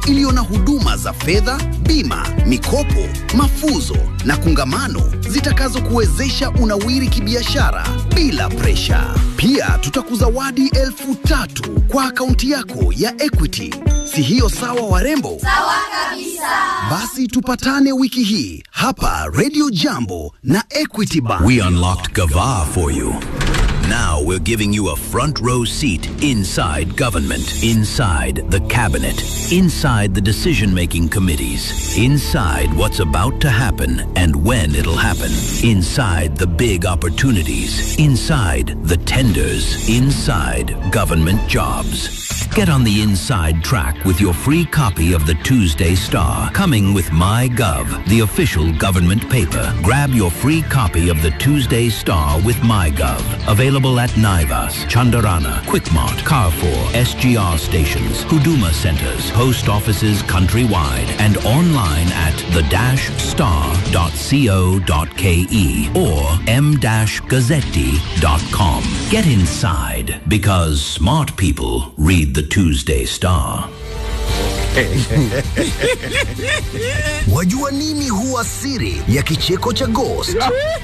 iliyo na huduma za fedha, bima, mikopo, mafuzo na kungamano zitakazokuwezesha unawiri kibiashara bila presha. Pia tutakuzawadi elfu tatu kwa akaunti yako ya Equity. Si hiyo sawa, warembo? Sawa kabisa. Basi tupatane wiki hii hapa Radio Jambo na Equity Bank. We unlocked Gava for you. Now we're giving you a front row seat inside government, inside the cabinet, inside the decision making committees, inside what's about to happen and when it'll happen, inside the big opportunities, inside the tenders, inside government jobs. Get on the inside track with your free copy of the Tuesday Star, coming with MyGov, the official government paper. Grab your free copy of the Tuesday Star with MyGov. Available at Naivas, Chandarana, Quickmart, Carrefour, SGR stations, Huduma centers, post offices countrywide, and online at the-star.co.ke or m-gazzetti.com. Get inside because smart people read the Tuesday Star. Wajua nini huwa siri ya kicheko cha Ghost?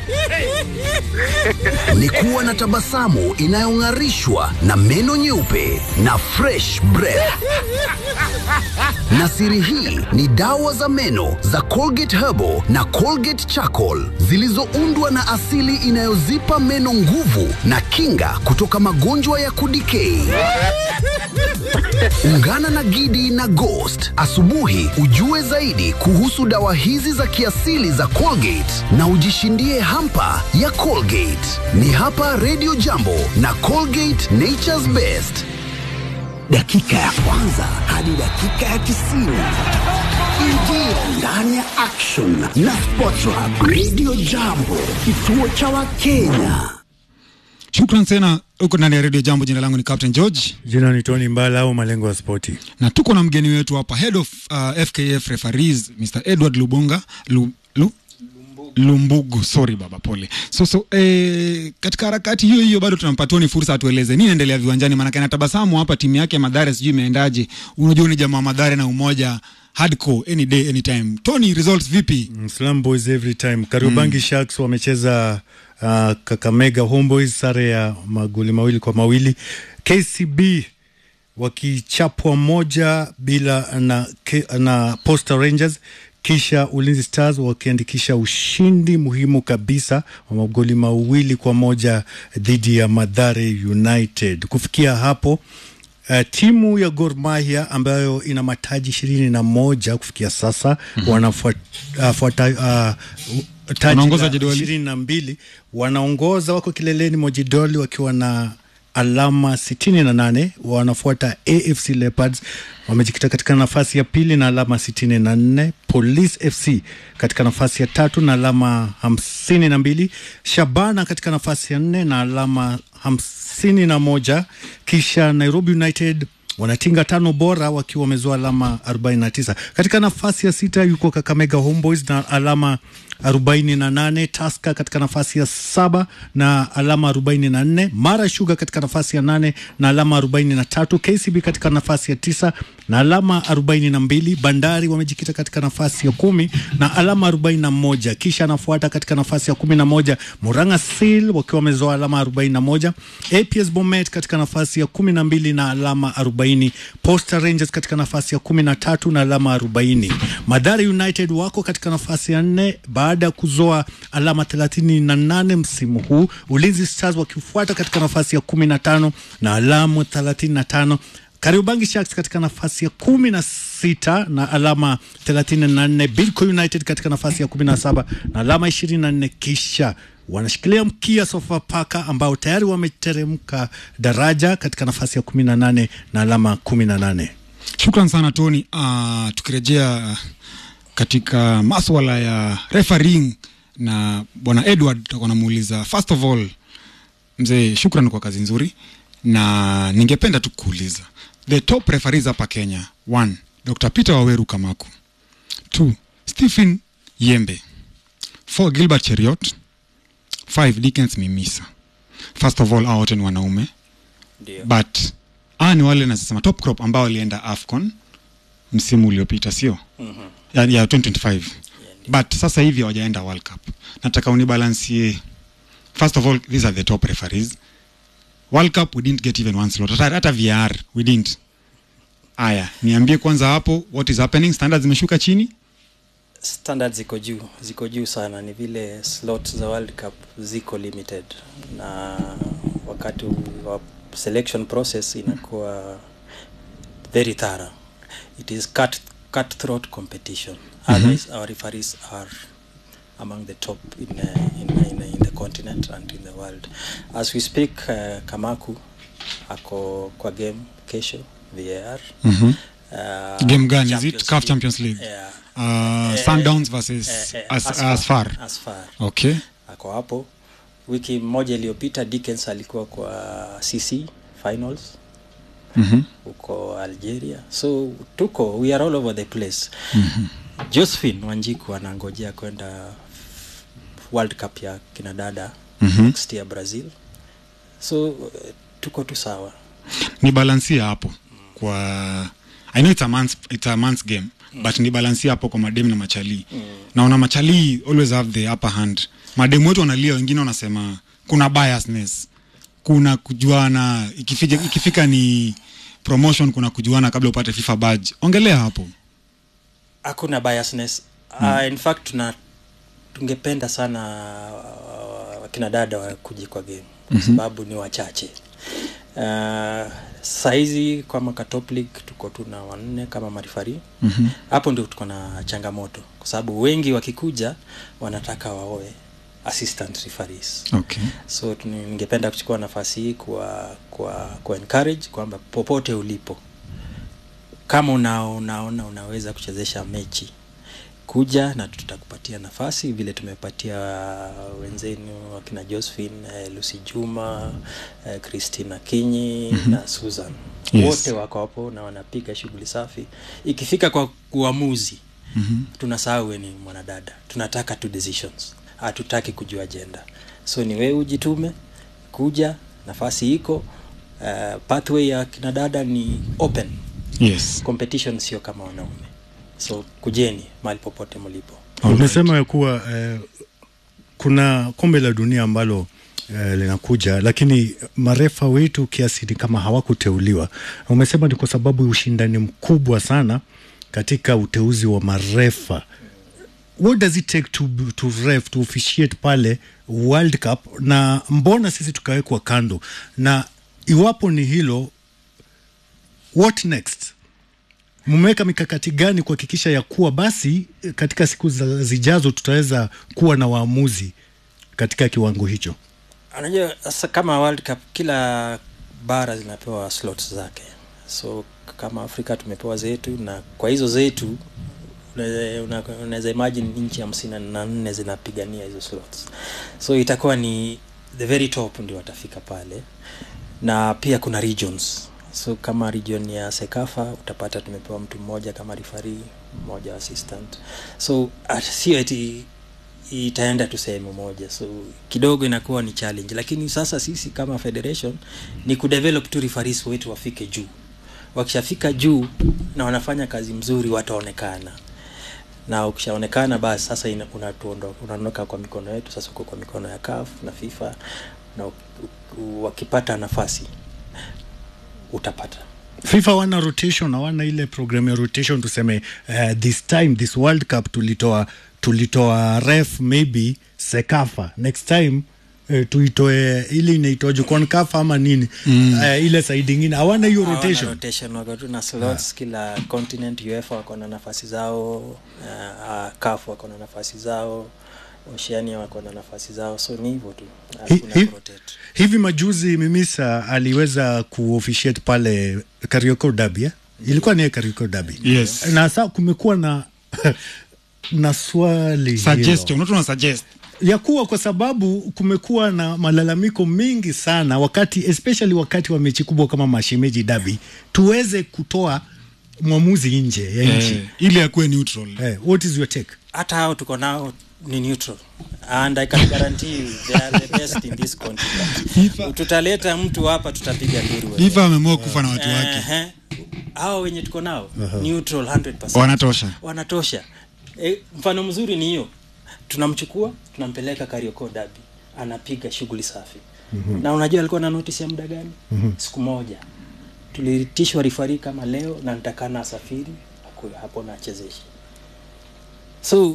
Ni kuwa na tabasamu inayong'arishwa na meno nyeupe na fresh breath. Na siri hii ni dawa za meno za Colgate Herbal na Colgate Charcoal zilizoundwa na asili inayozipa meno nguvu na kinga kutoka magonjwa ya kudikei. Ungana na Gidi na Ghost asubuhi ujue zaidi kuhusu dawa hizi za kiasili za Colgate na ujishindie hampa ya Colgate. Ni hapa Radio Jambo na Colgate Nature's Best. Dakika ya kwanza hadi dakika ya tisini. Ingia ndani ya action na Sports Hub Radio Jambo, kituo cha Wakenya. Shukran sana huko ndani ya redio Jambo. Jina langu ni Captain George Jina ni Tony Mbala au malengo ya spoti. na tuko na mgeni wetu hapa, head of uh, FKF referees Mr Edward Lubonga Lu, Lu, Lumbugu, sorry baba, pole. So, so eh, katika harakati hiyo hiyo bado tunampatia Tony fursa atueleze nini inaendelea viwanjani, maanake anatabasamu hapa, timu yake ya Madhare sijui imeendaje. Unajua ni jamaa Madhare na umoja hardcore any day anytime. Tony, results vipi? Slam Boys every time. Kariobangi Sharks wamecheza uh, Kakamega Homeboys sare ya magoli mawili kwa mawili. KCB wakichapwa moja bila na, K- na Posta Rangers kisha Ulinzi Stars wakiandikisha ushindi muhimu kabisa wa magoli mawili kwa moja dhidi ya Madhare United. Kufikia hapo Uh, timu ya Gor Mahia ambayo ina mataji ishirini na moja kufikia sasa wanafuata uh, fuata, uh, taji Wanaongoza la jedwali. ishirini na mbili wanaongoza, wako kileleni mwa jedwali wakiwa na alama sitini na nane wanafuata AFC Leopards wamejikita katika nafasi ya pili na alama sitini na nne Police FC katika nafasi ya tatu na alama hamsini na mbili Shabana katika nafasi ya nne na alama hamsini na moja kisha Nairobi United wanatinga tano bora wakiwa wamezoa alama 49. Katika nafasi ya sita yuko Kakamega Homeboys na alama 48, Tusker katika nafasi ya saba na alama 44, Mara Sugar katika nafasi ya nane na alama 43, KCB katika nafasi ya tisa na alama 42, Bandari wamejikita katika nafasi ya kumi na alama 41, kisha anafuata katika nafasi ya 11 Murang'a Seal wakiwa wamezoa alama 41, APS Bomet katika nafasi ya 12 na alama 40, Posta Rangers katika nafasi ya 13 na alama 40. Madhari United wako katika nafasi ya nne baada ya kuzoa alama 38 msimu huu, Ulinzi Stars wakifuata katika nafasi ya 15 na alama 35. Kariobangi Sharks katika nafasi ya kumi na sita na alama 34, Bidco United katika nafasi ya 17 na alama 24, kisha wanashikilia mkia Sofapaka ambao tayari wameteremka daraja katika nafasi ya 18 na alama 18. Shukran sana Tony. Uh, tukirejea katika maswala ya refereeing na bwana Edward, tutakuwa namuuliza first of all, mzee, shukran kwa kazi nzuri, na ningependa tu kuuliza the top referees hapa Kenya, one Dr. Peter Waweru Kamaku, two Stephen Yembe, four Gilbert Cheriot, five Dickens Mimisa. First of all, hao wote ni wanaume but hawa ni wale nasema top crop ambao walienda AFCON msimu uliopita sio Mhm. ya, ya 2025 but sasa hivi hawajaenda world cup nataka unibalansie first of all these are the top referees world cup we didn't get even one slot hata, hata vr we didn't aya niambie kwanza hapo what is happening standards zimeshuka chini standards ziko juu ziko juu sana ni vile slot za world cup ziko limited na wakati wa selection process inakuwa very thorough it is cut cutthroat competition otherwise our referees are among the top in, uh, in, in, in the continent and in the world as we speak uh, kamaku ako kwa game kesho var mm-hmm. uh, game gani is it Champions CAF League. Champions League yeah. uh, Eh, Sundowns versus eh, eh, as, Asfar. Asfar Asfar. okay ako hapo wiki moja iliyopita Dickens alikuwa kwa cc finals mm-hmm. huko algeria so tuko we are all over the place mm-hmm. josephine wanjiku anangojea kwenda world cup ya kinadada Mhm. next year brazil so uh, tuko tu sawa ni balansia hapo kwa i know it's a month's, it's a month's game mm. but ni balansia hapo kwa mademu na machali mm. naona machali always have the upper hand mademu wetu wanalia wengine wanasema kuna biasness kuna kujuana ikifika, ikifika ni promotion kuna kujuana kabla upate fifa badge ongelea hapo hakuna biasness mm. uh, in fact tuna tungependa sana uh, wakina dada wakuje kwa game kwa mm-hmm. sababu ni wachache uh, saizi kama ka top league tuko tuna wanne kama marifari mm-hmm. hapo ndio tuko na changamoto kwa sababu wengi wakikuja wanataka waoe assistant referees okay. so tuni- ningependa kuchukua nafasi hii kwa kwa kwa encourage kwamba popote ulipo kama una, unaona unaweza kuchezesha mechi kuja na tutakupatia nafasi vile tumepatia wenzenu wakina josephine eh, lucy juma eh, christina kinyi mm-hmm. na susan Yes. wote wako hapo na wanapiga shughuli safi ikifika kwa uamuzi mm-hmm. tunasahau we ni mwanadada tunataka tu decisions hatutaki kujua jenda so ni wewe ujitume kuja nafasi iko uh, pathway ya kinadada ni open yes competition sio kama wanaume so kujeni mahali popote mlipo Alright. umesema ya kuwa eh, kuna kombe la dunia ambalo eh, linakuja lakini marefa wetu kiasi ni kama hawakuteuliwa umesema ni kwa sababu ushindani mkubwa sana katika uteuzi wa marefa what does it take to, to ref to officiate pale world cup na mbona sisi tukawekwa kando na iwapo ni hilo what next mmeweka mikakati gani kuhakikisha ya kuwa basi eh, katika siku za zijazo tutaweza kuwa na waamuzi katika kiwango hicho unajua sasa kama world cup kila bara zinapewa slots zake so kama afrika tumepewa zetu na kwa hizo zetu unaweza- una- unaweza imagine nchi hamsini na nne zinapigania hizo slots so itakuwa ni the very top ndio watafika pale na pia kuna regions so kama region ya sekafa utapata tumepewa mtu mmoja kama rifari mmoja assistant so at- sio eti itaenda tu sehemu moja so kidogo inakuwa ni challenge lakini sasa sisi kama federation ni kudevelop tu referees wetu wafike juu wakishafika juu na wanafanya kazi mzuri wataonekana na ukishaonekana basi sasa ina- unatuondo- unaondoka kwa mikono yetu sasa uko kwa mikono ya CAF na FIFA na u- u- wakipata nafasi utapata fifa wana rotation hawana ile program ya rotation tuseme uh, this time this world cup tulitoa tulitoa ref maybe sekafa next time uh, tuitoe ile inaitwaje concafa ama nini mm. uh, ile side ingine hawana hiyo Hawana rotation rotation wako tu na slots kila continent uefa wako na nafasi zao uh, uh, CAF wako na nafasi zao oceania wako na nafasi zao so ni hivyo tu Hi- hakuna hi- kurotate. hivi majuzi mimisa aliweza kuofficiate pale Karioko Derby eh? ilikuwa ni Karioko Derby Yes. na sasa kumekuwa na na swali hilo. suggestion watu wana suggest ya kuwa kwa sababu kumekuwa na malalamiko mengi sana wakati especially wakati wa mechi kubwa kama mashemeji dabi tuweze kutoa mwamuzi nje ya nchi eh, ili akuwe neutral eh, what is your take hata hao tuko nao ni neutral and i can guarantee you they are the best in this continent FIFA- tutaleta mtu hapa tutapiga nduru fifa ameamua kufa na watu wake Ehe. hawa wenye tuko nao neutral 100%. wanatosha wanatosha e, mfano mzuri ni hiyo tunamchukua tunampeleka karioko dabi anapiga shughuli safi mm-hmm. na unajua alikuwa na notice ya muda gani mm-hmm. siku moja tuliitishwa rifari kama leo na nitakana asafiri akuwe hapo na achezeshi so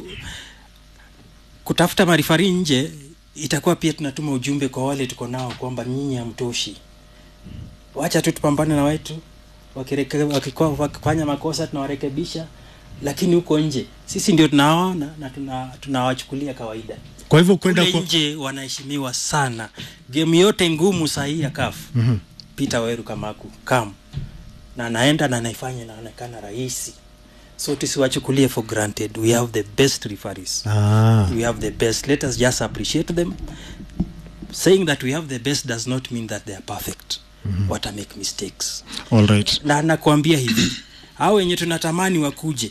kutafuta marifari nje itakuwa pia tunatuma ujumbe kwa wale tuko nao kwamba nyinyi hamtoshi wacha tu tupambane na wetu wakireke- wakikuwa- wakifanya makosa tunawarekebisha lakini huko nje sisi ndio tunawaona na tuna- tunawachukulia kawaida kwa hivyo kwenda kule kwa... nje wanaheshimiwa sana game yote ngumu sahii ya kafu mm-hmm. peter weru kamaku kam na anaenda na anaifanya inaonekana rahisi so tusiwachukulie for granted we have the best referees ah. we have the best let us just appreciate them saying that we have the best does not mean that they are perfect mm-hmm. wata make mistakes all right na nakwambia hivi hao wenye tunatamani wakuje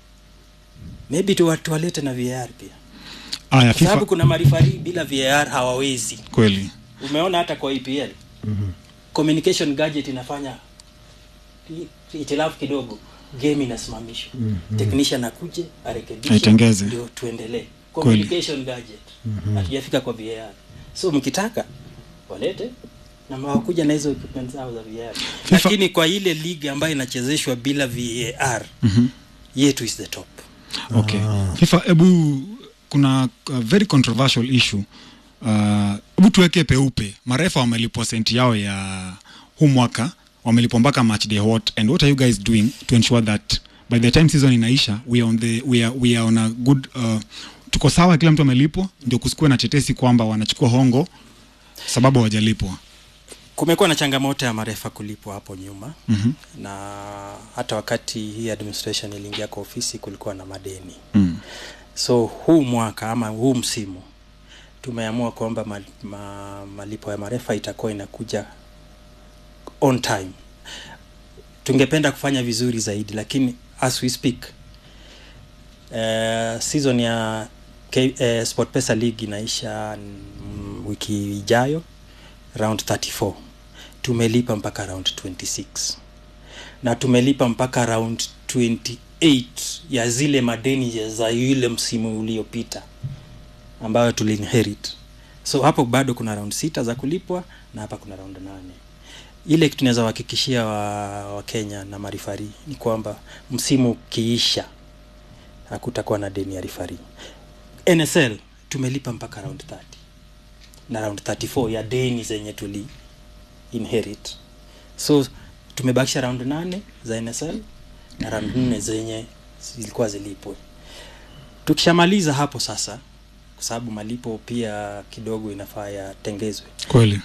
maybe tuwa- tuwalete na var pia aya kwa sababu fifa kuna marifari bila var hawawezi kweli umeona hata kwa epl mm-hmm. communication gadget inafanya i- itilafu kidogo game inasimamishwa mm-hmm. technician akuje arekebishe Aitengeze. ndio tuendelee communication gadget hatujafika kwa var so mkitaka walete na mawakuja na hizo equipment zao za var FIFA- lakini kwa ile league ambayo inachezeshwa bila var mm-hmm. yetu is the top okay fifa hebu kuna uh, very controversial issue Uh, hebu tuweke peupe marefa wamelipwa senti yao ya huu mwaka wamelipwa mpaka match day what and what are you guys doing to ensure that by the time season inaisha we are on, the, we are, we are on a good uh, tuko sawa kila mtu amelipwa ndio kusikuwe na tetesi kwamba wanachukua hongo sababu hawajalipwa kumekuwa na changamoto ya marefa kulipwa hapo nyuma mm-hmm. na hata wakati hii administration iliingia kwa ofisi kulikuwa na madeni mm. so huu mwaka ama huu msimu tumeamua kwamba ma, ma, malipo ya marefa itakuwa inakuja on time tungependa kufanya vizuri zaidi lakini as we speak uh, season ya K, uh, sportpesa league inaisha mm, wiki ijayo round 34 tumelipa mpaka round 26 na tumelipa mpaka round 28 ya zile madeni ya za yule msimu uliopita ambayo tuliinherit so hapo bado kuna round sita za kulipwa na hapa kuna round nane ile kitu tunaweza wahakikishia wa, wa kenya na marifari ni kwamba msimu ukiisha hakutakuwa na deni ya rifari nsl tumelipa mpaka round 30 na round 34 ya deni zenye tuli inherit so tumebakisha round nane za nsl na round nne zenye zilikuwa zilipwe tukishamaliza hapo sasa kwa sababu malipo pia kidogo inafaa yatengezwe kweli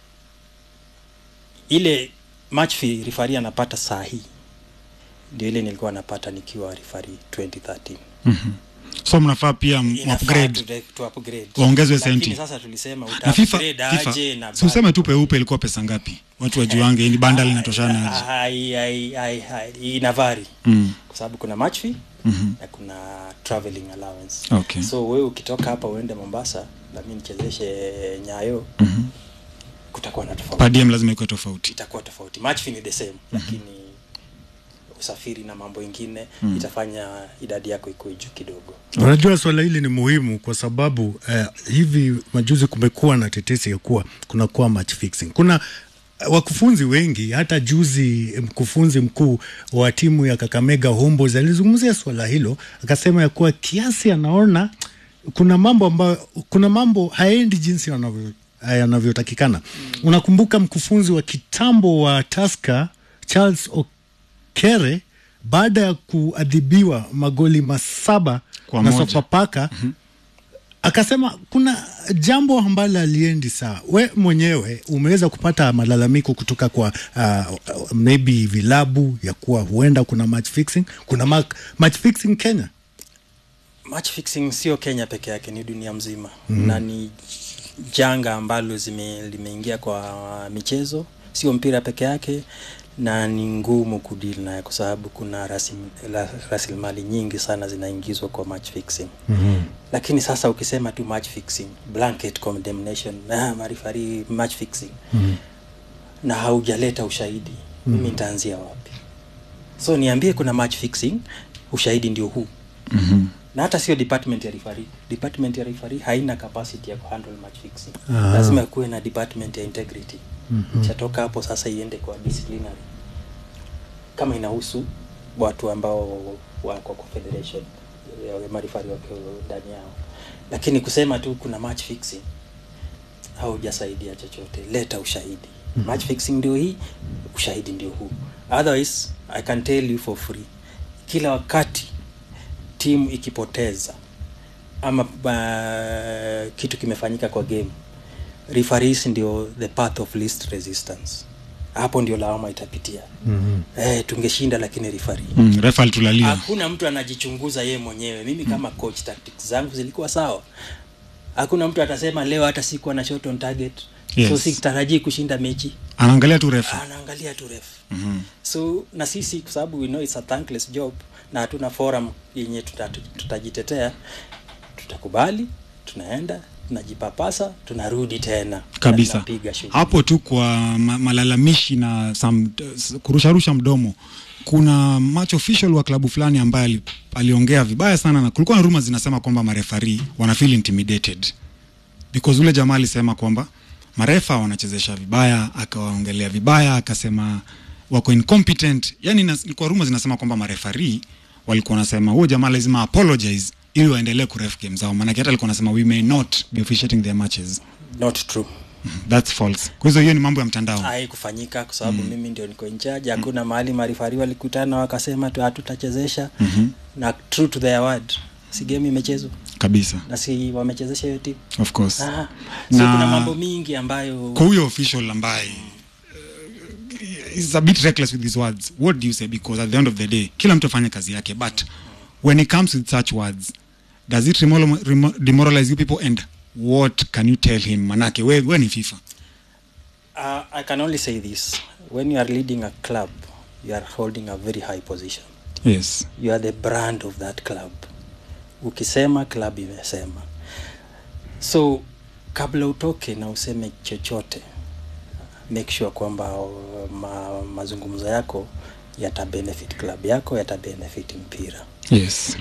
ile match fee rifari anapata saa hii ndio ile nilikuwa napata nikiwa rifari 2013 mm-hmm. so mnafaa pia m- Inafaa upgrade tu- tu upgrade. Waongezwe Lakini senti. sasa tulisema na fifa, uta-upgrade FIFA aje na si useme tu peupe ilikuwa pesa ngapi watu wajuange ni banda linatoshana aje Hai- hai- hai- hai- inavari mm. kwa sababu kuna match fee mm-hmm. na kuna traveling allowance okay so wewe ukitoka hapa uende mombasa nami nichezeshe nyayo mm-hmm. kutakuwa na tofauti per diem lazima ikuwe tofauti itakuwa tofauti match fee ni the same mm-hmm. lakini usafiri na mambo ingine mm. itafanya idadi yako ikuwe juu kidogo unajua swala hili ni muhimu kwa sababu eh, hivi majuzi kumekuwa na tetesi ya kuwa kunakuwa match fixing kuna eh, wakufunzi wengi hata juzi mkufunzi mkuu wa timu ya kakamega homeboys alizungumzia swala hilo akasema ya kuwa kiasi anaona kuna mambo ambayo kuna mambo haendi jinsi yanavyo yanavyotakikana mm. unakumbuka mkufunzi wa kitambo wa taska charles okere baada ya kuadhibiwa magoli masaba Kwa na moja. sofapaka mm-hmm. akasema kuna jambo ambalo aliendi sawa we mwenyewe umeweza kupata malalamiko kutoka kwa uh, maybe vilabu ya kuwa huenda kuna match fixing kuna ma- match fixing kenya match fixing sio kenya peke yake ni dunia mzima mm. na ni janga ambalo zime, limeingia kwa michezo sio mpira peke yake na ni ngumu kudili naye kwa sababu kuna rasim- la- rasilimali nyingi sana zinaingizwa kwa match fixing mm-hmm. lakini sasa ukisema tu match fixing blanket condemnation ah, marifari match fixing mm-hmm. na haujaleta ushahidi mm-hmm. mimi nitaanzia wapi so niambie kuna match fixing ushahidi ndio huu Mhm. na hata sio department ya referee department ya referee haina capacity ya kuhandle match fixing Ah. lazima kuwe na department ya integrity chatoka hapo sasa iende kwa disciplinary kama inahusu watu ambao wako kwa federation ya marifari wako ndani yao lakini kusema tu kuna match fixing haujasaidia chochote leta ushahidi match fixing ndio hii ushahidi ndio huu otherwise i can tell you for free kila wakati timu ikipoteza ama uh, kitu kimefanyika kwa game referees ndio the path of least resistance hapo ndio lawama itapitia Mhm. eh, tungeshinda lakini referee Mm, refa alitulalia hakuna mtu anajichunguza yeye mwenyewe mimi kama coach tactics zangu zilikuwa sawa hakuna mtu atasema leo hata sikuwa na shot on target Yes. so sitarajii kushinda mechi anaangalia tu refa anaangalia tu ref Mhm. so na sisi kwa sababu we know it's a thankless job na hatuna forum yenye tuta- tutajitetea tutakubali tunaenda tunajipapasa tunarudi tena na kabisa tunapiga shughuli. hapo tu kwa ma malalamishi na some, s- kurusharusha mdomo kuna match official wa klabu fulani ambaye ali, aliongea vibaya sana na kulikuwa na rumors zinasema kwamba marefari wana feel intimidated because ule jamaa alisema kwamba marefa wanachezesha vibaya akawaongelea vibaya akasema wako incompetent yani nas- ilikuwa rumors zinasema kwamba marefari walikuwa wanasema huyo jamaa lazima apologize ili waendelee kuref game zao maanake hata alikuwa anasema we may not be officiating their matches not true That's false. Kwa hizo hiyo ni mambo ya mtandao. haikufanyika kwa sababu mm. mimi ndio niko in charge hakuna mahali marifari walikutana wakasema tu hatutachezesha Mhm. na true to their word si game imechezwa Kabisa. na si wamechezesha hiyo timu Of course. ah, so Na- kuna mambo mingi ambayo Kwa huyo official ambaye uh, is a bit reckless with his words. What do you say because at the end of the day kila mtu afanye kazi yake but when it comes with such words does it remol- remo- demoralize you people and what can you tell him manake we, we ni FIFA. Uh, I can only say this. When you are leading a club, you are holding a very high position. Yes. You are the brand of that club. Ukisema club imesema. So kabla utoke na useme chochote, make sure kwamba uh, ma, mazungumzo yako yata benefit club yako, yata benefit mpira. Yes.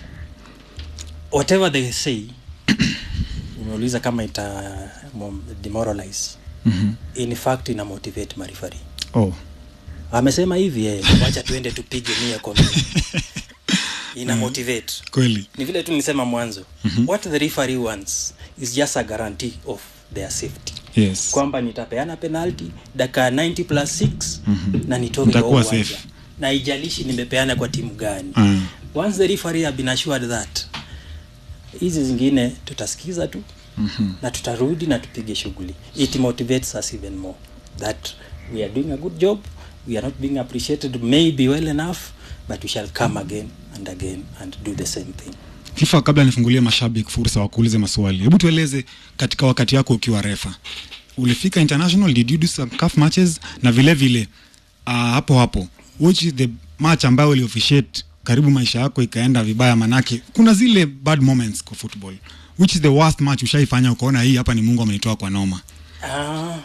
Whatever they say, umeuliza kama ita mom- demoralize. Mhm. In fact ina motivate marifari. Oh. amesema hivi eh, wacha tuende tupige mia kwa mia ina motivate Kweli. ni vile tu nilisema mwanzo mm-hmm. what the referee wants is just a guarantee of their safety Yes. kwamba nitapeana penalty dakika 90 plus 6 mm-hmm. na nitoke kwa Nitakuwa uwanja. safe. na ijalishi nimepeana kwa timu gani Mm. once the referee have been assured that hizi zingine tutasikiza tu mm-hmm. na tutarudi na tupige shughuli it motivates us even more that we are doing a good job we are not being appreciated maybe well enough but we shall come again and again and do the same thing FIFA, kabla nifungulie mashabiki fursa wakuulize maswali, hebu tueleze katika wakati yako ukiwa refa, ulifika international, did you do some CAF matches? Na vile vile uh, hapo hapo, which is the match ambayo uliofficiate karibu maisha yako ikaenda vibaya? Manake kuna zile bad moments kwa football, which is the worst match ushaifanya ukaona hii hapa ni Mungu amenitoa kwa noma? Ah,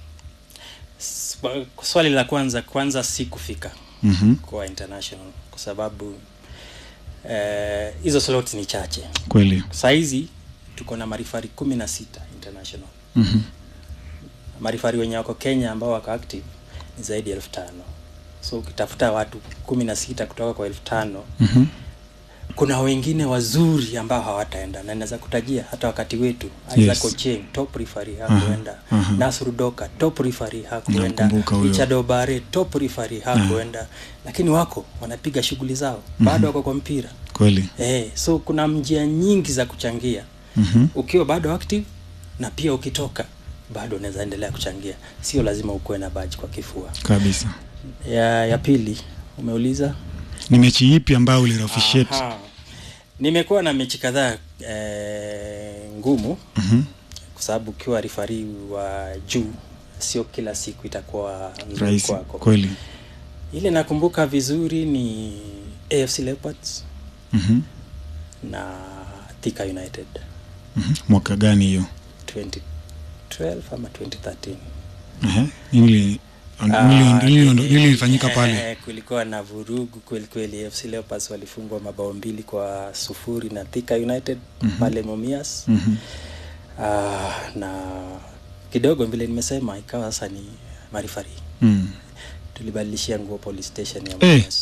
swa- swali la kwanza kwanza si kufika Mhm. kwa international kwa sababu eh, hizo slots ni chache Kweli. sahizi tuko na marifari kumi na sita international Mhm. marifari wenye wako kenya ambao wako active ni zaidi ya elfu tano so ukitafuta watu kumi na sita kutoka kwa elfu tano Mhm. kuna wengine wazuri ambao hawataenda na naweza kutajia hata wakati wetu Isaac Yes. Ochieng top referee hakuenda aha. Nasru Doka top referee hakuenda Namkumbuka huyo. Richard Obare top referee hakuenda lakini wako wanapiga shughuli zao bado wako kwa mpira Kweli. eh, so kuna njia nyingi za kuchangia Mhm. ukiwa bado active na pia ukitoka bado unaweza endelea kuchangia sio lazima ukuwe na baji kwa kifua Kabisa. ya, ya pili umeuliza Ni mechi ipi ambayo ulirofficiate? Aha. nimekuwa na mechi kadhaa eh, ngumu Mhm. kwa sababu ukiwa rifari wa juu sio kila siku itakuwa nzuri Rahisi. kwako Kweli. ile nakumbuka vizuri ni afc leopards Mhm. na thika united Mhm. Mwaka gani hiyo? 2012 ama 2013 Ehe. Ili Nili- nili- nili ilifanyika pale Eh, kulikuwa na vurugu kweli kweli. FC Leopards walifungwa mabao mbili kwa sufuri na Thika United pale Mumias. Ah, na kidogo vile nimesema ikawa sasa ni marifari mm. tulibadilishia nguo police station ya Eh. Mumias.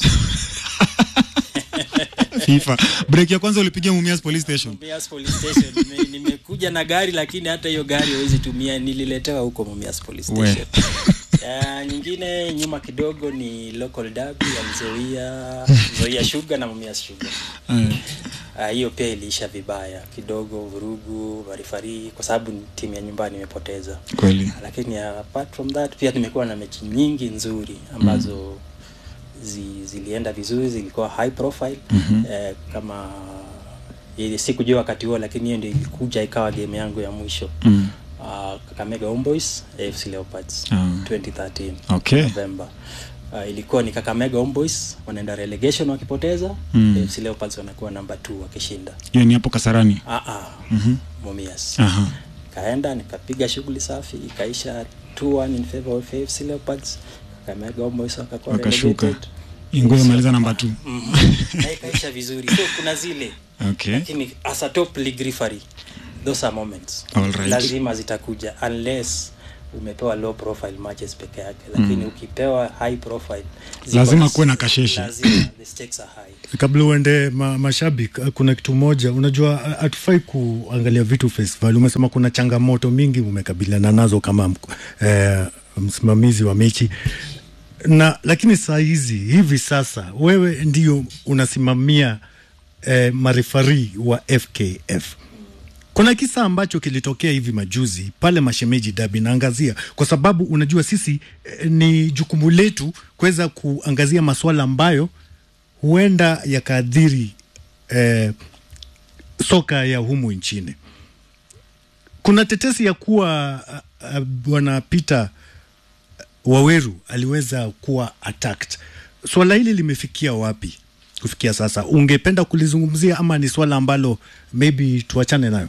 FIFA break ya kwanza ulipigia Mumias police station Mumias police station Nime- nimekuja na gari lakini hata hiyo gari hawezi tumia nililetewa huko Mumias police We. station Ya, nyingine nyuma kidogo ni local derby ya Nzoia Nzoia Sugar na Mumias Sugar eh. Ah, hiyo pia iliisha vibaya kidogo vurugu marifari kwa sababu ni timu ya nyumbani imepoteza kweli lakini apart from that pia tumekuwa na mechi nyingi nzuri ambazo zi, zilienda vizuri zilikuwa high profile mm-hmm. eh, kama ili sikujua wakati huo lakini hiyo ndio ilikuja ikawa game yangu ya mwisho mm. uh, Kakamega Homeboys AFC Leopards Ah. 2013 Okay. November uh, ilikuwa ni Kakamega Homeboys wanaenda relegation wakipoteza Mm. AFC Leopards wanakuwa namba 2 wakishinda hiyo ni hapo Kasarani ah ah Mhm. Mumias Aha. kaenda nikapiga shughuli safi ikaisha 2-1 in favor of AFC Leopards Kakamega Homeboys wakakuwa wakashuka relegated ingoe maliza namba t Mhm. na ikaisha vizuri so kuna zile okay. lakini as a top league referee those are moments Alright. lazima zitakuja unless umepewa low profile matches peke yake lakini ukipewa high profile ziko Lazima na- kuwe na kasheshe. lazima the stakes are high kabla uende ma, mashabiki kuna kitu moja unajua ha- hatufai kuangalia vitu face value umesema kuna changamoto mingi umekabiliana nazo kama mk- eh, msimamizi wa mechi na lakini saa hizi hivi sasa wewe ndio unasimamia eh, marefari wa fkf kuna kisa ambacho kilitokea hivi majuzi pale mashemeji dabi naangazia kwa sababu unajua sisi eh, ni jukumu letu kuweza kuangazia masuala ambayo huenda yakaadhiri eh, soka ya humu nchini kuna tetesi ya kuwa uh, uh, bwana Peter Waweru aliweza kuwa attacked. Swala hili limefikia wapi kufikia sasa? Ungependa kulizungumzia ama ni swala ambalo maybe tuachane nayo?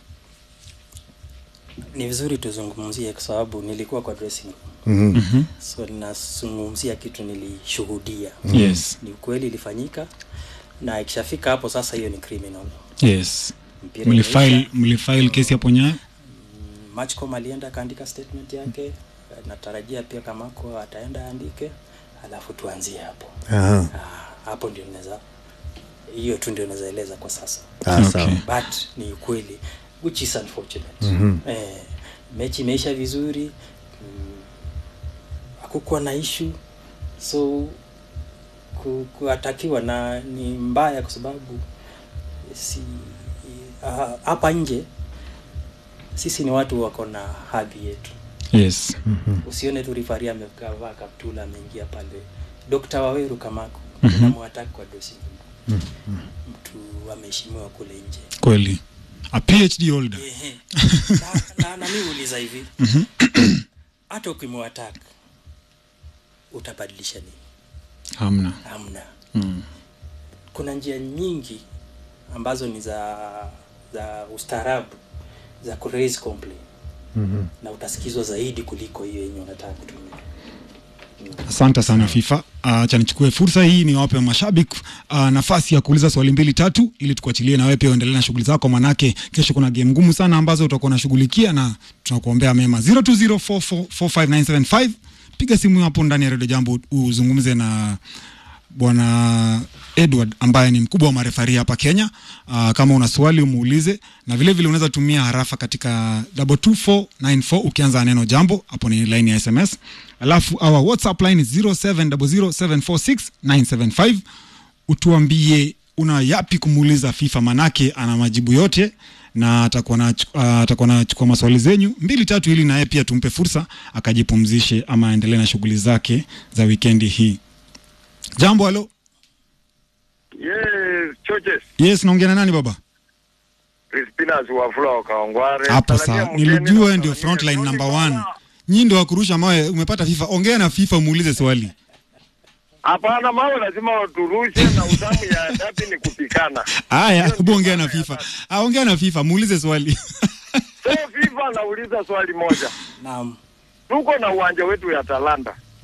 ni vizuri tuzungumzie kwa sababu nilikuwa kwa dressing room mm-hmm. so ninazungumzia kitu nilishuhudia yes ni ukweli ilifanyika na ikishafika hapo sasa hiyo ni criminal yes mpira mlifile imeisha. mlifile kesi hapo nyayo Matchcom alienda akaandika statement yake natarajia pia kamako ataenda aandike alafu tuanzie hapo Aha. ah, hapo ndio naweza hiyo tu ndio naweza eleza kwa sasa Ah, Okay. sawa. but ni ukweli which is unfortunate mm-hmm. eh, mechi imeisha vizuri mm, hakukuwa na ishu so ku, kuatakiwa na ni mbaya kwa sababu si ah, hapa nje sisi ni watu wako na hadhi yetu yes usione tu rifari amevaa kaptula ameingia pale Dr. Waweru Kamako mm-hmm. unamwataki kwa dosi mtu ameheshimiwa kule nje kweli a phd holder Ehe. na, na, na mi uliza hivi hata ukimwataka utabadilisha nini hamna hamna mm. kuna njia nyingi ambazo ni za za ustaarabu za ku raise complaint mm-hmm. na utasikizwa zaidi kuliko hiyo yenye unataka kutumia asante sana fifa acha nichukue fursa hii niwape mashabiki uh, nafasi ya kuuliza swali mbili tatu ili tukuachilie na wewe pia uendelee na shughuli zako manake kesho kuna game ngumu sana ambazo utakuwa unashughulikia na tunakuombea mema 0204445975 piga simu hapo ndani ya redio jambo uzungumze na bwana edward ambaye ni mkubwa wa marefari hapa kenya uh, kama una swali umuulize na vile vile unaweza tumia harafa katika 22494 ukianza neno jambo hapo ni line ya sms alafu our whatsapp line is 0700746975 utuambie una yapi kumuuliza fifa manake ana majibu yote na atakuwa na uh, atakuwa nachukua maswali zenyu mbili tatu ili naye pia tumpe fursa akajipumzishe ama aendelee na shughuli zake za wikendi hii jambo halo Yes, choches yes naongea na nani baba Crispinas Wafula wa Kaongware. hapo Salamia saa mgeni nilijua na wewe ndio salamia frontline Tony number Baba. one nyii ndio wakurusha mawe umepata fifa ongea na fifa muulize swali Hapana, mawe lazima waturushe na utamu ya dabi ni kupikana. haya Hiyo hebu ndio ongea na maana ya fifa dabi. ah, ongea na fifa muulize swali So FIFA anauliza swali moja, naam tuko na uwanja wetu ya Talanta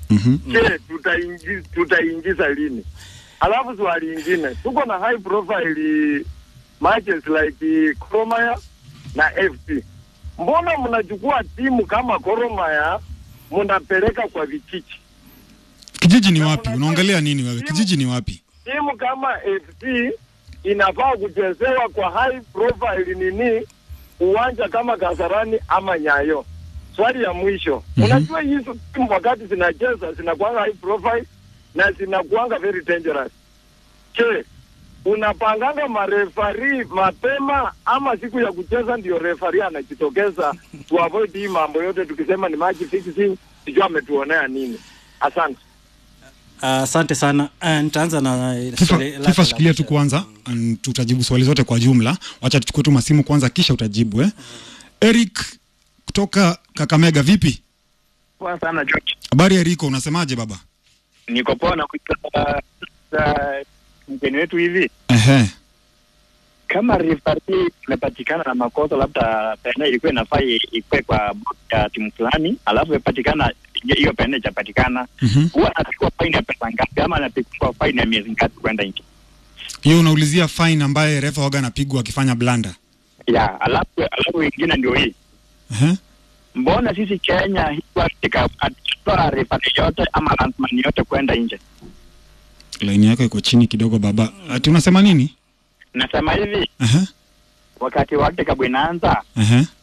Mhm. Je, tutaingi- tutaingiza lini? Alafu swali ingine, tuko na high profile matches like Koromaya na FP. Mbona mnachukua timu kama Koromaya mnapeleka kwa vijiji? Kijiji ni wapi? Unaongelea nini wewe? Kijiji ni wapi? Timu kama FC inafaa kuchezewa kwa high profile nini uwanja kama Kasarani ama Nyayo. Swali ya mwisho, Mhm. unajua hizo timu wakati zinacheza zinakuanga high profile na zinakuanga very dangerous. Je, unapanganga marefari mapema ama siku ya kucheza ndio refari anajitokeza to avoid hii mambo yote, tukisema ni match fixing, sijui ametuonea nini? Asante. Asante sana. Uh, nitaanza na FIFA, swali lako FIFA la shikilia tu mwisho. kwanza, and tutajibu swali zote kwa jumla. Wacha tuchukue tu masimu kwanza, kisha utajibu eh. Eric kutoka Kakamega, vipi? Poa sana George. Habari Eriko, unasemaje baba? Niko poa na kuita uh, mgeni wetu hivi, Ehe. kama referee imepatikana na makosa, labda pena ilikuwa inafaa i- ikuwe kwa bodi ya timu fulani, alafu imepatikana hiyo- hiyo pena ijapatikana, Mhm. huwa anapigwa faini ya pesa ngapi, ama anapigwa faini ya miezi ngapi kwenda nje? Hiyo unaulizia fine ambaye refa waga anapigwa akifanya blanda. Ya, alafu alafu ingine ndio hii, Ehe. mbona sisi Kenya hii katika atoa referee yote ama landsman yote kwenda nje? Laini yako iko chini kidogo baba. Ati unasema nini? Nasema hivi, Ehe. wakati World Cup inaanza Ehe.